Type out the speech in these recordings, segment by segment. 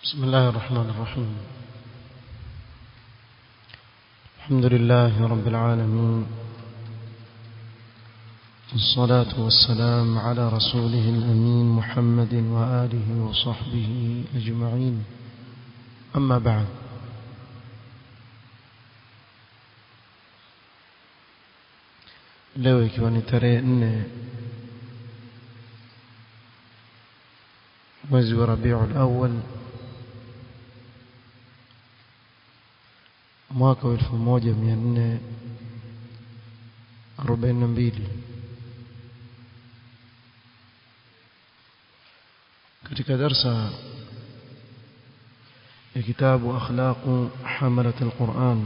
بسم الله الرحمن الرحيم الحمد لله رب العالمين والصلاة والسلام على رسوله الأمين محمد وآله وصحبه أجمعين أما بعد leo ikiwa ni tarehe nne mwezi wa rabiul awal mwaka wa elfu moja mia nne arobaini na mbili katika darsa ya kitabu akhlaqu hamalat alquran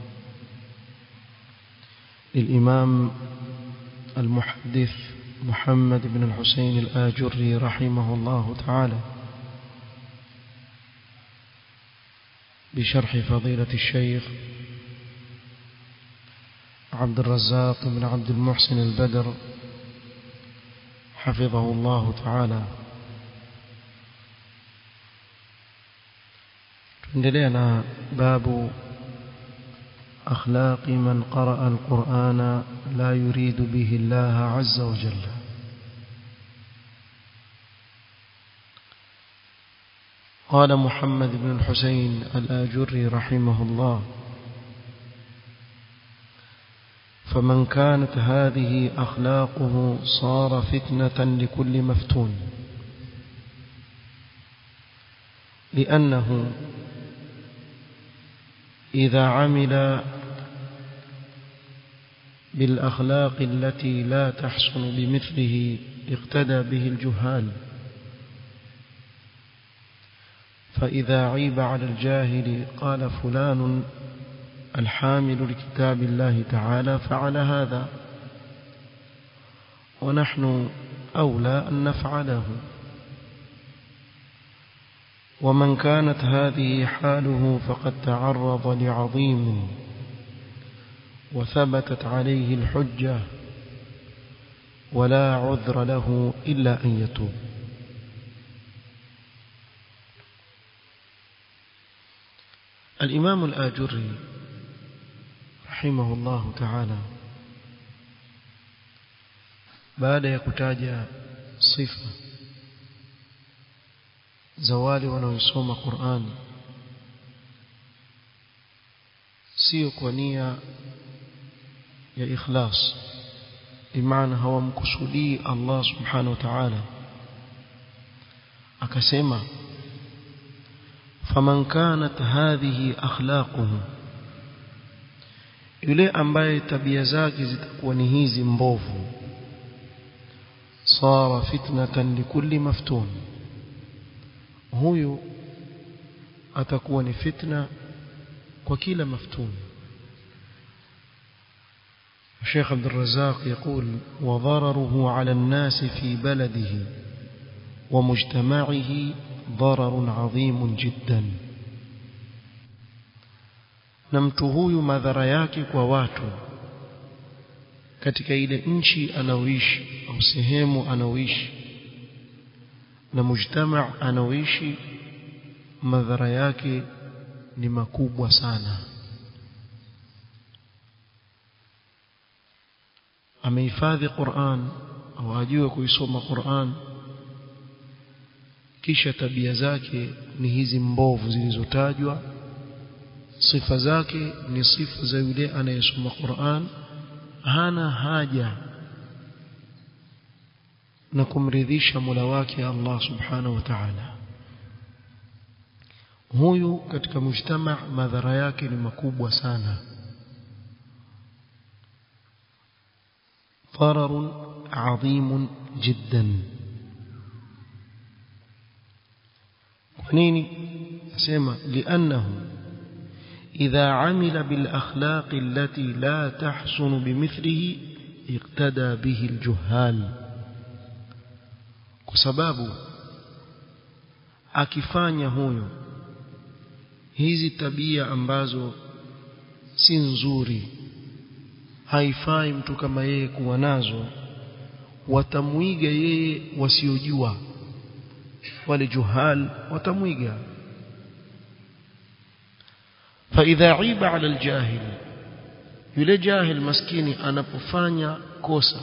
للإمام المحدث محمد بن الحسين الآجري رحمه الله تعالى بشرح فضيلة الشيخ عبد الرزاق بن عبد المحسن البدر حفظه الله تعالى تندلينا باب أخلاق من قرأ القرآن لا يريد به الله عز وجل قال محمد بن الحسين الآجري رحمه الله فمن كانت هذه أخلاقه صار فتنة لكل مفتون لأنه إذا عمل بالأخلاق التي لا تحسن بمثله اقتدى به الجهال فإذا عيب على الجاهل قال فلان الحامل لكتاب الله تعالى فعل هذا ونحن أولى أن نفعله ومن كانت هذه حاله فقد تعرض لعظيم وثبتت عليه الحجة ولا عذر له إلا أن يتوب الإمام الآجري رحمه الله تعالى بعد يكتاج صفة zawali wanaoisoma Qur'an sio kwa nia ya ikhlas bimaana hawamkusudii Allah subhanahu wa ta'ala akasema faman kanat hadhihi akhlaquhu yule ambaye tabia zake zitakuwa ni hizi mbovu sara fitnatan likulli maftun huyu atakuwa ni fitna kwa kila maftun الشيخ عبد الرزاق يقول وضرره على الناس في بلده ومجتمعه ضرر عظيم جدا na mtu huyu madhara yake kwa watu katika ile nchi anaoishi au sehemu anaoishi na mujtama anaoishi madhara yake ni makubwa sana amehifadhi Qur'an au ajue kuisoma Qur'an kisha tabia zake ni hizi mbovu zilizotajwa sifa zake ni sifa za yule anayesoma Qur'an hana haja na kumridhisha Mola wake Allah Subhanahu wa Ta'ala huyu katika mujtama madhara yake ni makubwa sana ضرر عظيم جدا ونيني اسمع لانه اذا عمل بالاخلاق التي لا تحسن بمثله اقتدى به الجهال kwa sababu akifanya huyo hizi tabia ambazo si nzuri haifai mtu kama yeye kuwa nazo watamwiga yeye wasiojua wale juhal watamwiga فإذا عيب على الجاهل yule jahil maskini anapofanya kosa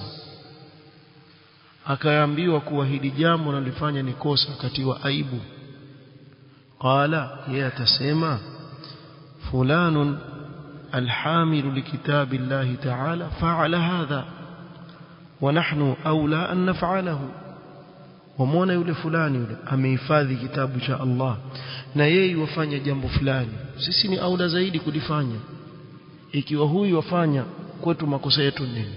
akaambiwa kuwa hili jambo nalifanya ni kosa katiwa aibu qala yeye atasema fulanun alhamilu likitabi llahi ta'ala fa'ala hadha wa nahnu aula an naf'alahu wamwona yule fulani yule amehifadhi kitabu cha Allah na yeye wafanya jambo fulani sisi ni aula zaidi kulifanya ikiwa huyu wafanya kwetu makosa yetu nini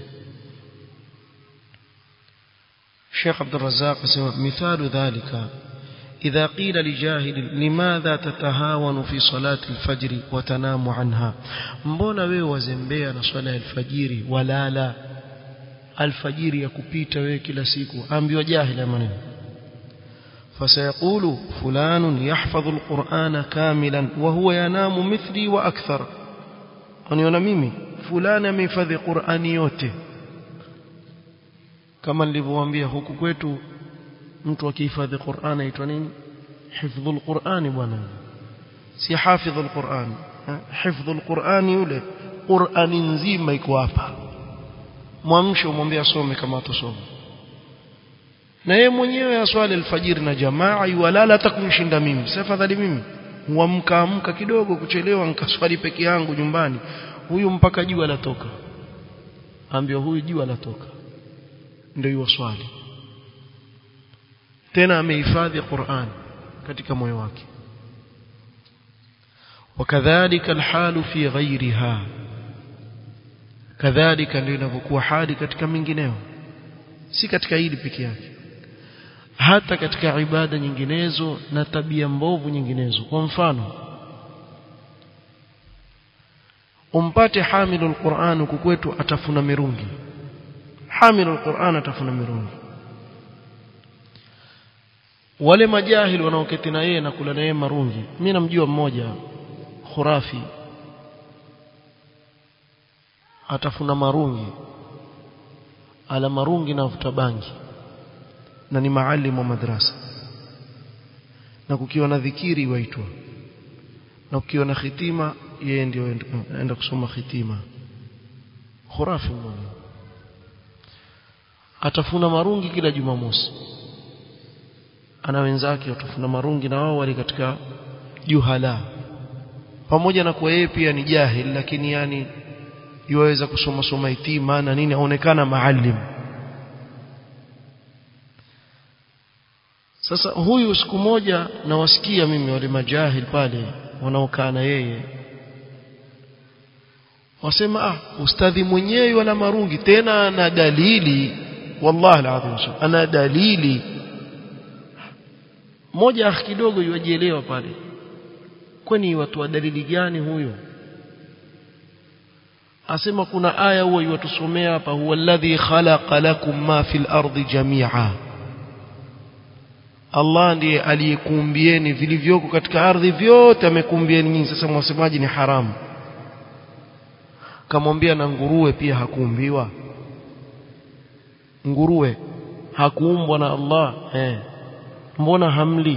Sheikh Abdul Razzaq asema mithalu dhalika إذا قيل لجاهل لماذا تتهاون في صلاة الفجر وتنام عنها mbona wewe wazembea na swala ya alfajiri walala alfajiri ya kupita wewe kila siku ambiwa jahili maneno فسيقول فلان يحفظ القرآن كاملا وهو ينام مثلي وأكثر aniona mimi fulani amehifadhi Qur'ani yote kama nilivyowaambia huku kwetu mtu akihifadhi Qur'an aitwa nini hifdhul Qur'ani bwana si hafidhul Qur'an hifdhul Qur'an yule Qur'ani nzima iko hapa mwamshe umwambie asome kama atasoma na yeye mwenyewe aswali alfajiri na jamaa yuwalala hata kumshinda mimi si afadhali mimi huamka amka kidogo kuchelewa nikaswali peke yangu nyumbani huyu mpaka jua latoka ambio huyu jua latoka ndio hiyo swali tena amehifadhi Qur'an katika moyo wake wakadhalika alhalu fi ghairiha kadhalika ndio inavyokuwa hali katika mingineo si katika hili peke yake hata katika ibada nyinginezo na tabia mbovu nyinginezo kwa mfano umpate hamilu alquran huku kwetu atafuna mirungi hamilu alquran atafuna mirungi wale majahili wanaoketi na yeye na kula na yeye marungi mimi namjua mmoja khurafi atafuna marungi ala marungi na vuta bangi na ni maalimu wa madrasa na kukiwa na dhikiri waitwa na kukiwa na khitima yeye ndio aenda kusoma khitima khurafi mmoja atafuna marungi kila jumamosi ana wenzake watafuna marungi na wao wali katika juhala pamoja na kuwa yeye pia ni jahil lakini yani yuwaweza kusoma soma itima na nini aonekana maalim sasa huyu siku moja nawasikia mimi wale majahil pale wanaokaa na yeye wasema ah ustadhi mwenyewe wala marungi tena ana dalili wallahi alazim ana dalili moja kidogo yuajielewa pale kwani watu wa dalili gani huyo asema kuna aya huwa yuwatusomea hapa huwa alladhi khalaqa lakum ma fil ardi jami'a Allah ndiye aliyekuumbieni vilivyoko katika ardhi vyote amekumbieni nyinyi sasa mwasemaji ni haramu kamwambia na nguruwe pia hakuumbiwa nguruwe hakuumbwa na Allah eh mbona hamli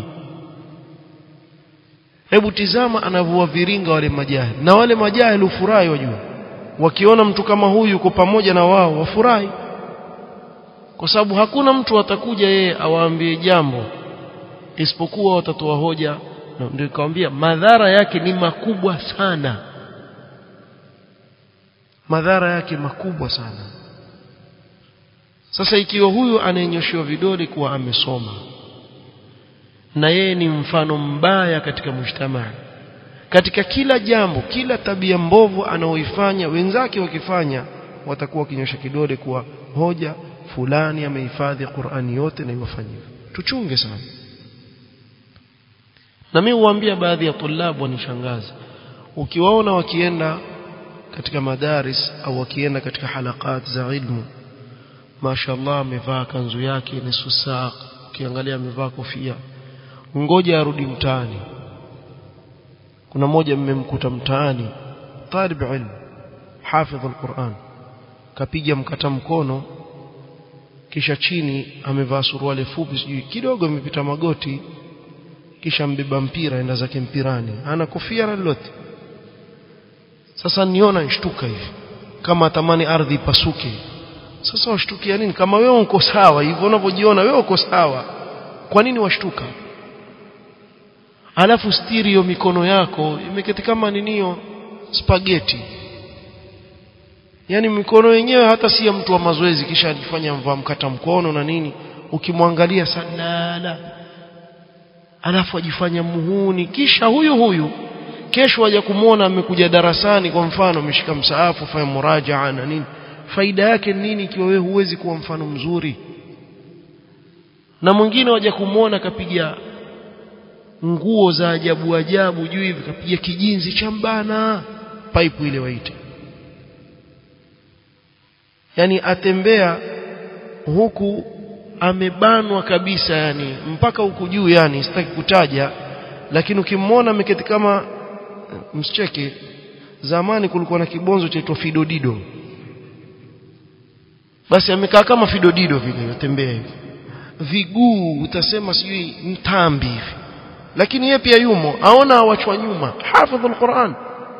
hebu tizama anavyowaviringa wale majahili na wale majahili ufurahi wajua wakiona mtu kama huyu yuko pamoja na wao wafurahi kwa sababu hakuna mtu atakuja yeye awaambie jambo isipokuwa watatoa hoja na ndio nikamwambia madhara yake ni makubwa sana madhara yake makubwa sana sasa ikiwa huyu anayenyoshewa vidole kuwa amesoma na yeye ni mfano mbaya katika mujtamaa katika kila jambo kila tabia mbovu anaoifanya wenzake wakifanya watakuwa wakinyosha kidole kuwa hoja fulani amehifadhi Qur'ani yote na iwafanyie tuchunge sana na mimi huambia baadhi ya tulabu wanishangaza ukiwaona wakienda katika madaris au wakienda katika halakat za ilmu mashallah amevaa kanzu yake nusu saa ukiangalia amevaa kofia ngoja arudi mtaani kuna mmoja mmemkuta mtaani talib ilmu hafidh alquran kapiga mkata mkono kisha chini amevaa suruali fupi sijui kidogo imepita magoti kisha mbeba mpira enda zake mpirani ana kofia na lolote sasa niona nishtuka hivi kama atamani ardhi ipasuke sasa washtukia nini kama wewe uko sawa hivyo unavyojiona wewe uko sawa kwa nini washtuka alafu stereo mikono yako imeketi kama ninio spaghetti yani mikono yenyewe hata si ya mtu wa mazoezi kisha ajifanya mvaa mkata mkono na nini ukimwangalia salala alafu ajifanya muhuni kisha huyu huyu kesho aja kumwona amekuja darasani kwa mfano ameshika msaafu fanya murajaa na nini faida yake nini ikiwa wewe huwezi kuwa mfano mzuri na mwingine waja kumwona kapiga nguo za ajabu ajabu juu hivi kapiga kijinzi cha mbana pipe ile waite yani atembea huku amebanwa kabisa yani mpaka huku juu yani sitaki kutaja lakini ukimwona ameketi kama msicheke zamani kulikuwa na kibonzo chaitwa fidodido basi amekaa kama fidodido vile yatembea hivi viguu utasema sijui mtambi hivi lakini yeye pia yumo aona awachwa nyuma hafidhul Qur'an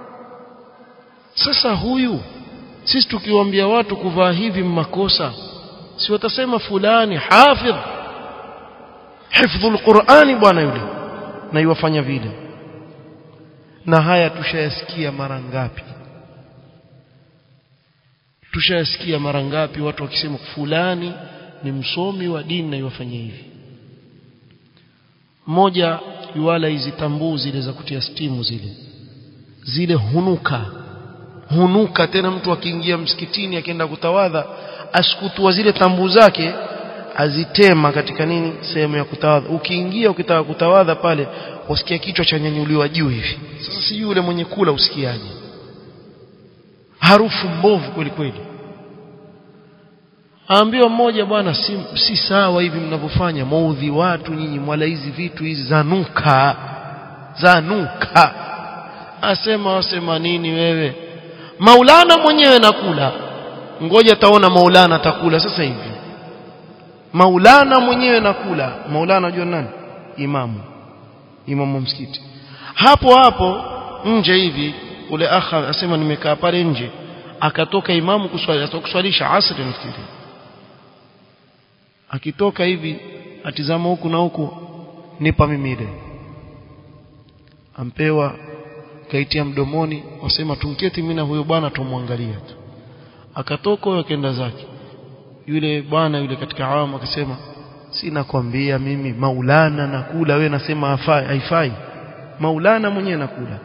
sasa huyu sisi tukiwaambia watu kuvaa hivi makosa si watasema fulani hafidh hifdhul Qur'ani bwana yule na iwafanya vile na haya tushayasikia mara ngapi tushayasikia mara ngapi watu wakisema fulani ni msomi wa dini na iwafanye hivi mmoja yuala hizi tambuu zile za kutia stimu zile zile hunuka hunuka tena mtu akiingia msikitini akienda kutawadha asikutua zile tambu zake azitema katika nini sehemu ya kutawadha ukiingia ukitaka kutawadha pale wasikia kichwa cha nyanyuliwa juu hivi sasa sijui yule mwenye kula usikiaje harufu mbovu kweli kweli aambiwa mmoja bwana si, si sawa hivi mnavyofanya maudhi watu nyinyi mwala hizi vitu hizi zanuka zanuka asema wasema nini wewe maulana mwenyewe nakula ngoja taona maulana atakula sasa hivi maulana mwenyewe nakula maulana unajua nani imamu imamu msikiti hapo hapo nje hivi ule akha asema nimekaa pale nje akatoka imamu kuswali atakuswalisha asri nafikiri akitoka hivi atizama huku na huku nipa mimi ile ampewa kaitia mdomoni wasema tunketi mimi na huyo bwana tumwangalia tu akatoka huyo akaenda zake yule bwana yule katika awamu akasema si nakwambia mimi maulana nakula wewe nasema hafai haifai maulana mwenyewe nakula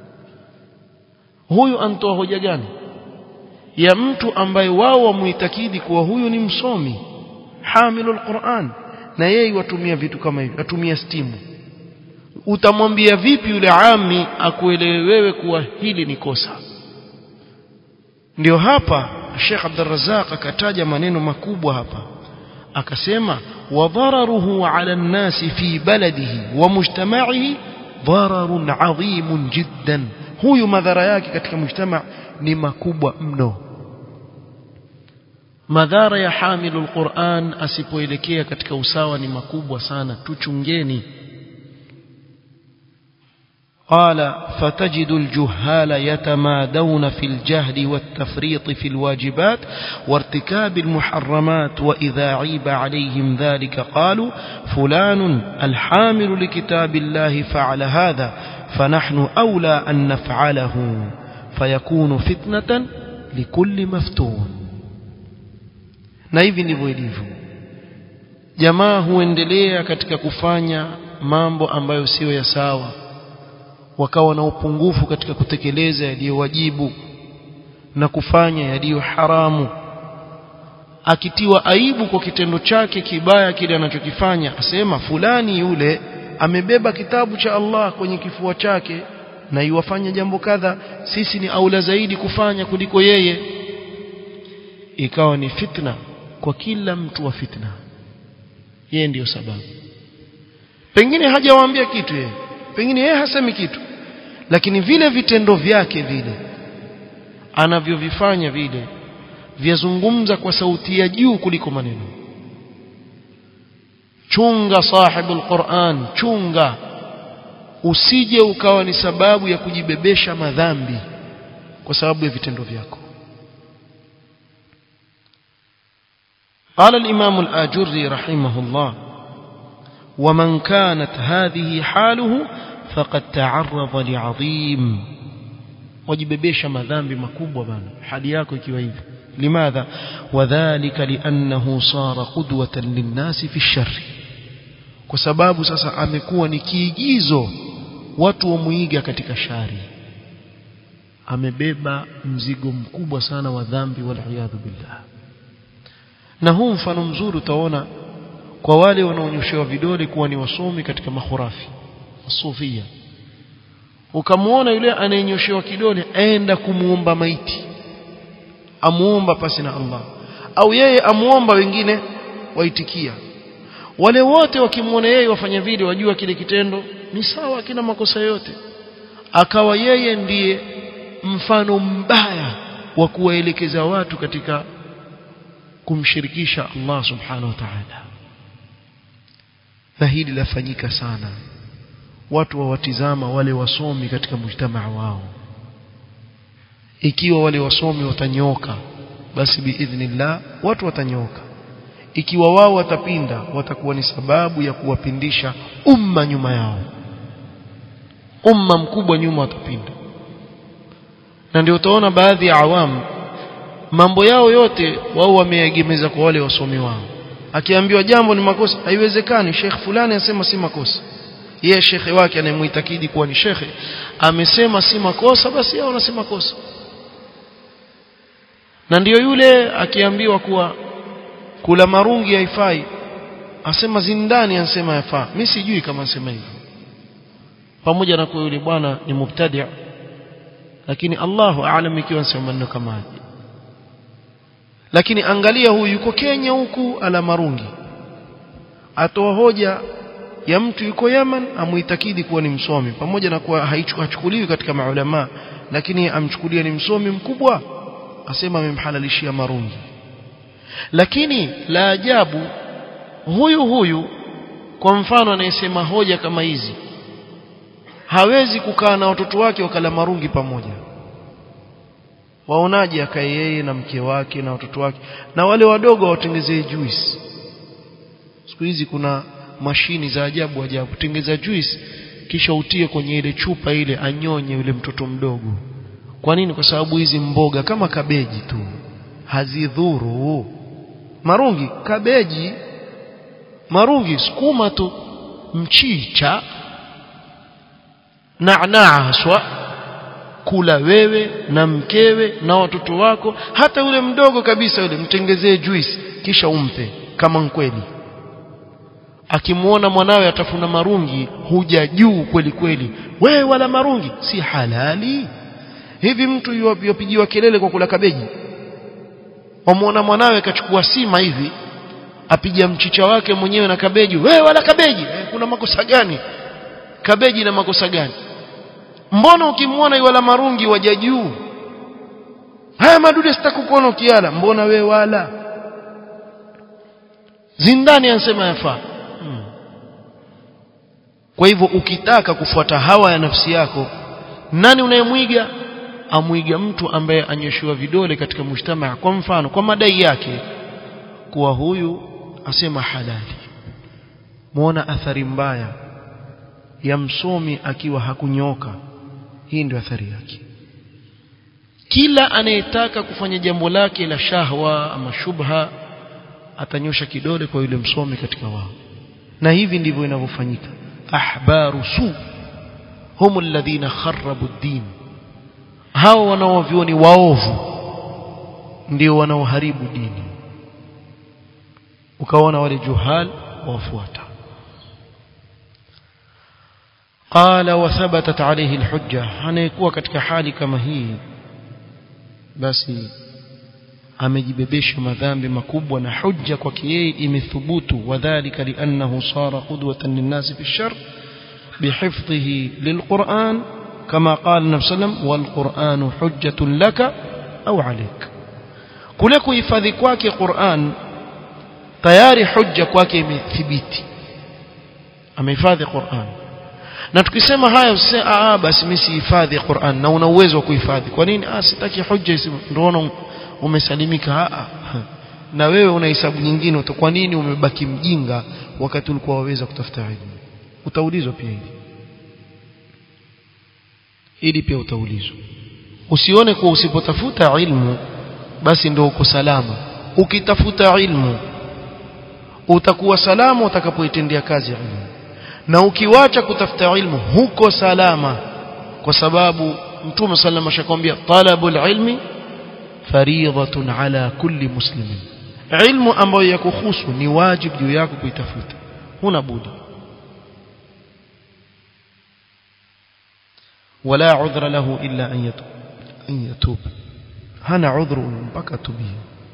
huyu antoa hoja gani ya mtu ambaye wao wamuitakidi kuwa huyu ni msomi hamilul Qur'an na yeye watumia vitu kama hivi atumia stimu utamwambia vipi yule ami akuelewe wewe kuwa hili ni kosa ndio hapa Sheikh Abdul Razzaq akataja maneno makubwa hapa akasema wadhararuhu ala nnasi fi baladihi wa mujtama'ihi dhararun adhimun jiddan huyu madhara yake katika mujtama ni makubwa mno madhara ya hamilul Qur'an asipoelekea katika usawa ni makubwa sana tuchungeni قال فتجد الجهال يتمادون في الجهل والتفريط في الواجبات وارتكاب المحرمات وإذا عيب عليهم ذلك قالوا فلان الحامل لكتاب الله فعل هذا فنحن أولى أن نفعله فيكون فتنة لكل مفتون na hivi ndivyo ilivyo jamaa huendelea katika kufanya mambo ambayo siyo ya sawa wakawa na upungufu katika kutekeleza yaliyowajibu na kufanya yaliyo haramu akitiwa aibu kwa kitendo chake kibaya kile anachokifanya asema fulani yule amebeba kitabu cha Allah kwenye kifua chake na iwafanya jambo kadha sisi ni aula zaidi kufanya kuliko yeye ikawa ni fitna kwa kila mtu wa fitna yeye ndiyo sababu pengine hajawaambia kitu yeye pengine yeye hasemi kitu lakini vile vitendo vyake vile anavyovifanya vile vyazungumza kwa sauti ya juu kuliko maneno chunga sahibul Qur'an chunga usije ukawa ni sababu ya kujibebesha madhambi kwa sababu ya vitendo vyako قال الإمام الآجري رحمه الله ومن كانت هذه حاله فقد تعرض لعظيم wajibebesha madhambi makubwa bana hali yako ikiwa hivyo limadha wadhālika li'annahu sara qudwatan linnasi fi sharri kwa sababu sasa amekuwa ni kiigizo watu wamuiga katika shari amebeba mzigo mkubwa sana wa dhambi wal billah na huu mfano mzuri utaona kwa wale wanaonyoshewa vidole kuwa ni wasomi katika mahurafi sufia ukamwona yule anayenyoshewa kidole aenda kumuomba maiti amuomba pasi na Allah au yeye amuomba wengine waitikia wale wote wakimwona yeye wafanya vile wajua kile kitendo ni sawa kina makosa yote akawa yeye ndiye mfano mbaya wa kuwaelekeza watu katika kumshirikisha Allah subhanahu wa ta'ala na hili lafanyika sana watu wawatizama wale wasomi katika mujtamaa wao ikiwa wale wasomi watanyoka basi biidhnillah watu watanyoka ikiwa wao watapinda watakuwa ni sababu ya kuwapindisha umma nyuma yao umma mkubwa nyuma watapinda na ndio utaona baadhi ya awamu mambo yao yote wao wameegemeza kwa wale wasomi wao akiambiwa jambo ni makosa haiwezekani sheikh fulani anasema si makosa yeye shekhe wake anayemuitakidi kuwa ni shekhe amesema si makosa basi yao wanasema makosa na ndiyo yule akiambiwa kuwa kula marungi haifai asema zindani anasema yafaa mimi sijui kama anasema hivyo pamoja na kuwa yule bwana ni mubtadi lakini Allahu aalam ikiwa anasema maneno kama haya lakini angalia huyu yuko Kenya huku ala marungi atoa hoja ya mtu yuko Yaman amuitakidi kuwa ni msomi pamoja na kuwa hachukuliwi katika maulama lakini amchukulia ni msomi mkubwa asema amemhalalishia marungi lakini la ajabu huyu huyu kwa mfano anayesema hoja kama hizi hawezi kukaa na watoto wake wakala marungi pamoja waonaje akae yeye na mke wake na watoto wake na wale wadogo watengezee juice siku hizi kuna mashini za ajabu ajabu tengeza juice kisha utie kwenye ile chupa ile anyonye yule mtoto mdogo kwa nini kwa sababu hizi mboga kama kabeji tu hazidhuru marungi kabeji marungi sukuma tu mchicha naanaa haswa kula wewe na mkewe na watoto wako hata yule mdogo kabisa yule mtengezee juice kisha umpe kama mkweli akimwona mwanawe atafuna marungi huja juu kweli kweli wewe wala marungi si halali hivi mtu yopigiwa kelele kwa kula kabeji wamwona mwanawe akachukua sima hivi apiga mchicha wake mwenyewe na kabeji wewe wala kabeji eh, kuna makosa gani kabeji na makosa gani mbona ukimwona wala marungi waja juu haya madude sitakukuona ukiala mbona we wala zindani anasema yafaa hmm. kwa hivyo ukitaka kufuata hawa ya nafsi yako nani unayemwiga amwiga mtu ambaye anyoshiwa vidole katika mujtamaa kwa mfano kwa madai yake kuwa huyu asema halali muona athari mbaya ya msomi akiwa hakunyoka hii ndio athari yake kila anayetaka kufanya jambo lake la shahwa ama shubha atanyosha kidole kwa yule msomi katika wao na hivi ndivyo inavyofanyika ahbaru su hum alladhina kharabu ad-din hao wanaovioni waovu ndio wanaoharibu dini ukaona wale juhal wafuata قال وثبتت عليه الحجة anayekuwa katika hali kama hii basi amejibebesha madhambi makubwa na hujja kwake yeye imethubutu wadhālika li'annahu sara qudwatan lin-nasi fi ash-sharr bihifdhihi lil-Qur'an kama qala Nabii sallam wal-Qur'anu hujjatun laka au alayk kule kuhifadhi kwake Qur'an tayari hujja kwake imethibiti amehifadhi Qur'an na tukisema haya usiseme ah basi mimi sihifadhi Qur'an na una uwezo wa kuhifadhi kwa nini ah sitaki hujja ndio umesalimika ah na wewe una hisabu nyingine kwa nini umebaki mjinga wakati ulikuwa waweza kutafuta elimu utaulizwa pia hili hili pia utaulizwa usione kuwa usipotafuta ilmu basi ndio uko salama ukitafuta ilmu utakuwa salama utakapoitendea kazi ilmu na ukiwacha kutafuta ilmu huko salama kwa sababu mtume sallallahu alayhi wasallam talabul ilmi fariidatun ala kulli muslimin ilmu ambayo yakuhusu ni wajibu juu yako kuitafuta huna budi ولا عذر له إلا أن يتوب أن يتوب هنا عذر mpaka tubie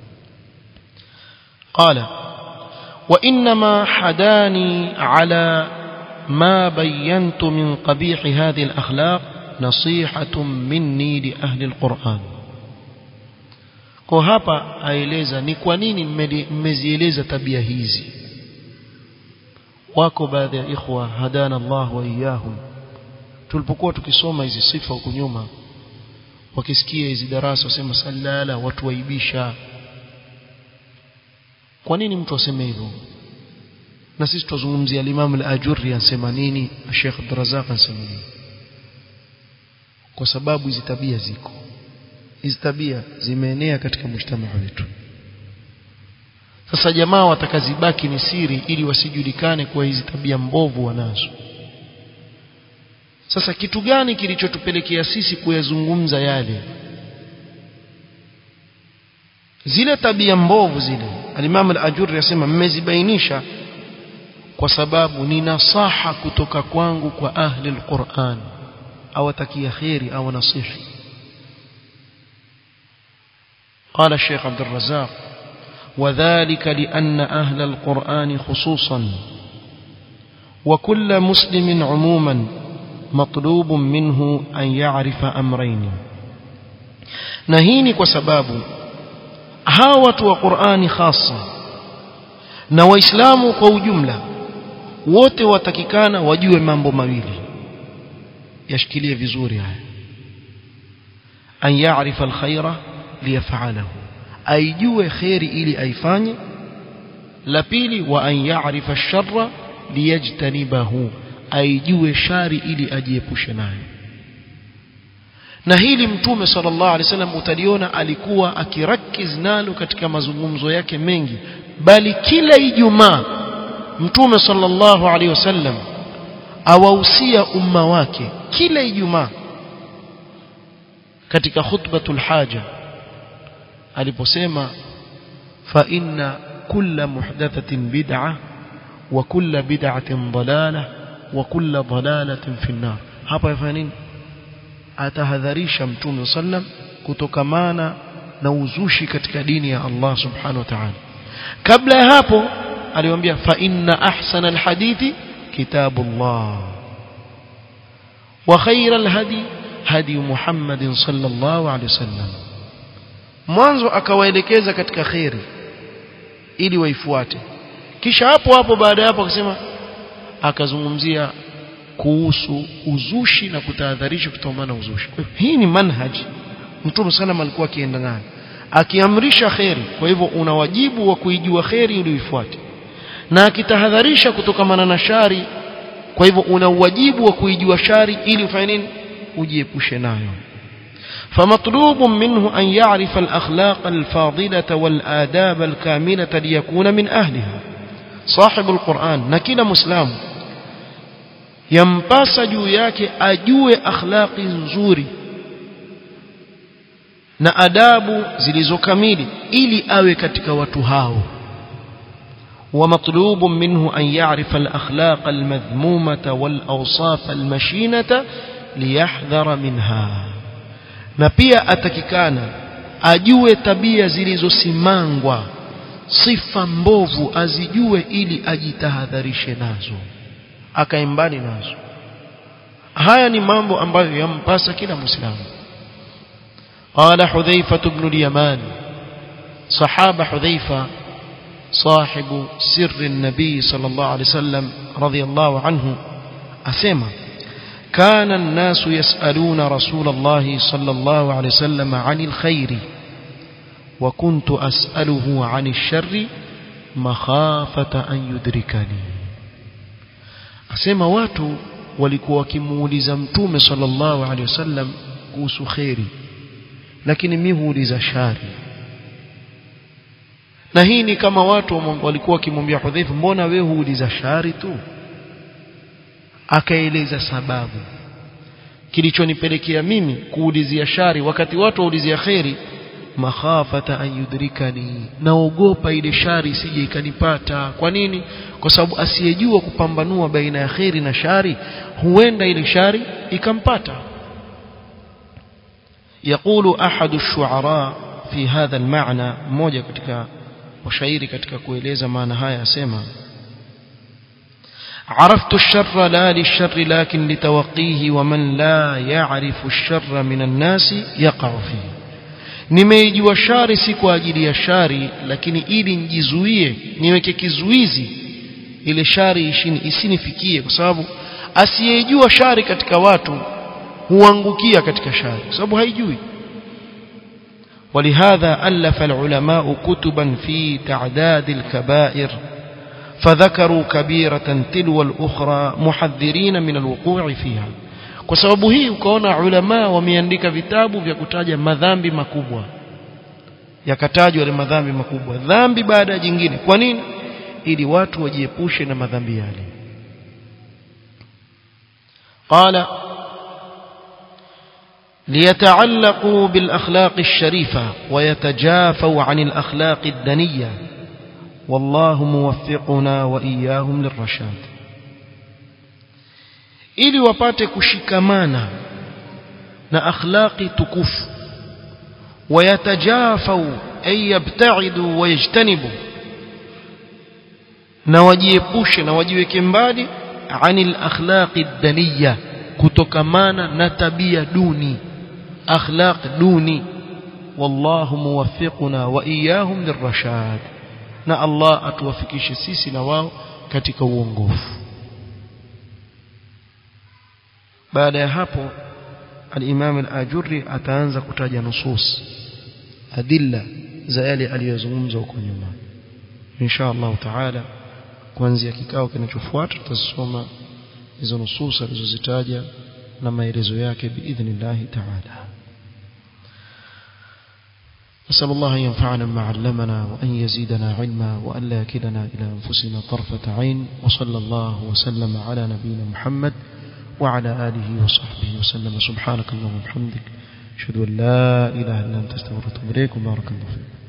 قال وإنما حداني على ما بينت من قبيح هذه الأخلاق نصيحة مني لأهل القرآن kwa hapa aeleza ni kwa nini mmezieleza tabia hizi wako baadhi ya ikhwa hadana Allah wa iyahum tulipokuwa tukisoma hizi sifa huko nyuma wakisikia hizi darasa wasema salala watu waibisha kwa nini mtu aseme hivyo na sisi tuzungumzia al-Imam al-Ajurri anasema nini Sheikh Abdurrazzaq anasema nini kwa sababu hizi tabia ziko hizi tabia zimeenea katika mshtama wetu sasa jamaa watakazibaki ni siri ili wasijulikane kuwa hizi tabia mbovu wanazo sasa kitu gani kilichotupelekea sisi kuyazungumza yale zile tabia mbovu zile al-Imam al-Ajurri yasema mmezibainisha kwa sababu ni nasaha kutoka kwangu kwa ahli al-Qur'an awatakia khairi au nasihi قال الشيخ عبد الرزاق وذلك لأن أهل القرآن خصوصا وكل مسلم عموما مطلوب منه أن يعرف أمرين نهيني وسباب هاوة وقرآن خاصة na waislamu kwa ujumla wote watakikana wajue mambo mawili yashikilie vizuri haya an ya'rifa alkhaira liyaf'alahu aijue khairi ili aifanye la pili wa an ya'rifa ash-sharra liyajtanibahu aijue shari ili ajiepushe nayo na hili mtume sallallahu alaihi wasallam utaliona alikuwa akirakiz nalo katika mazungumzo yake mengi bali kila ijumaa mtume sallallahu alaihi wasallam awahusia umma wake kila ijumaa katika khutbatul haja aliposema fa inna kulla muhdathatin bid'ah wa kulla bid'atin dalalah wa kulla dalalatin fi an-nar hapa yafanya nini atahadharisha mtume sallam kutokamana na uzushi katika dini ya Allah subhanahu wa ta'ala kabla ya hapo aliwaambia fa inna ahsana alhadithi kitabullah wa khayra alhadi hadi Muhammadin sallallahu alaihi wasallam mwanzo akawaelekeza katika khairi ili waifuate kisha hapo hapo baada ya hapo akasema akazungumzia kuhusu uzushi na kutahadharisha kutokamana na uzushi kwa hivyo hii ni manhaji mtume sallam alikuwa akienda nayo akiamrisha kheri kwa hivyo una wajibu wa kuijua kheri ili uifuate na akitahadharisha kutokamana na shari kwa hivyo una wajibu wa kuijua shari ili ufanye nini ujiepushe nayo فمطلوب منه أن يعرف الأخلاق الفاضلة والآداب الكاملة ليكون من أهلها صاحب القرآن نكيل مسلم yampasa juu yake ajue akhlaqi nzuri na adabu zilizokamili ili awe katika watu hao ومطلوب منه أن يعرف الأخلاق المذمومة والأوصاف المشينة ليحذر منها na pia atakikana ajue tabia zilizosimangwa sifa mbovu azijue ili ajitahadharishe nazo akaimbani nazo haya ni mambo ambayo yampasa kila muislamu قال حذيفة بن اليمان صحابة حذيفة صاحب سر النبي صلى الله عليه وسلم رضي الله عنه أسمى كان الناس يسألون رسول الله صلى الله عليه وسلم عن الخير وكنت أسأله عن الشر مخافة أن يدركني أسمى watu walikuwa wakimuuliza mtume sallallahu alaihi wasallam kuhusu khairi lakini mimi huuliza shari na hii ni kama watu walikuwa wakimwambia Hudhaifa mbona wewe huuliza shari tu akaeleza sababu kilichonipelekea mimi kuulizia shari wakati watu waulizia khairi makhafata an yudrikani naogopa ile shari isije ikanipata kwa nini kwa sababu asiyejua kupambanua baina ya khairi na shari huenda ile shari ikampata يقول أحد الشعراء في هذا المعنى mmoja katika washairi katika kueleza maana haya asema عرفت الشر لا للشر لكن لتوقيه ومن لا يعرف الشر من الناس يقع فيه nimeijua shari si kwa ajili ya shari lakini ili nijizuie niweke kizuizi ile shari ishini isinifikie kwa sababu asiyejua shari katika watu huangukia katika shari kwa sababu haijui ولهذا ألف العلماء كتبا في تعداد الكبائر فذكروا كبيرة تلو الأخرى محذرين من الوقوع فيها kwa sababu hii ukaona ulama wameandika vitabu vya kutaja madhambi makubwa yakatajwa yale madhambi makubwa dhambi baada ya jingine kwa nini ili watu wajiepushe na madhambi yale qala ليتعلقوا بالأخلاق الشريفة ويتجافوا عن الأخلاق الدنية والله موفقنا وإياهم للرشاد ili wapate kushikamana na akhlaqi tukufu wayatajafau ay yabtaidu wayajtanibu na wajiepushe na wajiweke mbali anil akhlaqi daniya kutokamana na tabia duni akhlaq duni wallahu muwaffiquna wa iyahum lirrashad na Allah atuwafikishe sisi na wao katika uongofu baada ya hapo al-Imam al-Ajurri ataanza kutaja nusus adilla za yale aliyozungumza huko nyuma insha Allah taala kuanzia kikao kinachofuata tutasoma hizo nusus alizozitaja na maelezo yake biidhnillah taala نسأل الله أن ينفعنا بما علمنا وأن يزيدنا علما وأن لا يكلنا إلى أنفسنا طرفة عين وصلى الله وسلم على نبينا محمد وعلى آله وصحبه وسلم سبحانك اللهم وبحمدك أشهد أن لا إله إلا أنت استغفرك وأتوب إليك وبارك الله فيك